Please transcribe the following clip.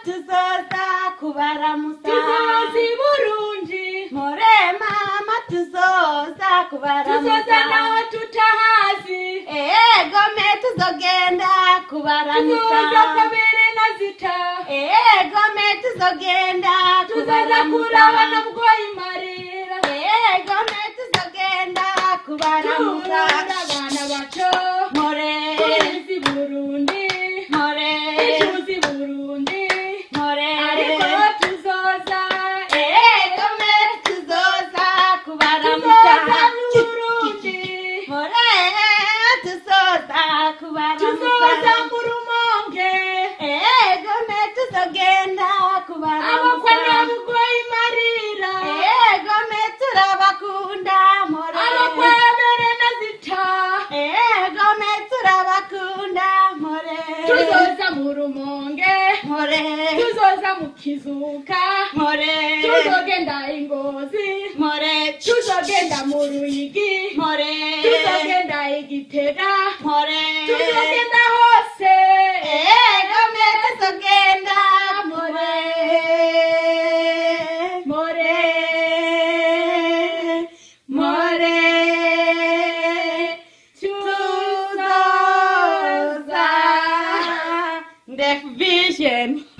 tuzoza kubaramusa tuzozi burundi more mama tuzoza tuzoza kubaramusa naho tutahazi egome tuzogenda kubaramusa tuzoza kabiri na zita egome tuzogenda tuzoza kurabana bwoyimarira egome tuzogenda kubaramusa turabana bato more tuzi burundi more tuzi burundi more ariko tuzoza egome tuzoza tuzoza kubaramusa burundi more tuzoza tuzoza kubaramusa mu rumonge egome tuzogenda abakwe na kubaramusa bwoyimarira egome turabakunda more abakwe bere na zita egome turabakunda more tuzoza mu rumonge more tuzoza mu kizuka more tuzogenda ingozi more tuzogenda mu ruyigi more tuzogenda igitega more tuzogenda hose egome tuzogenda more more more tuzoza Deaf Vision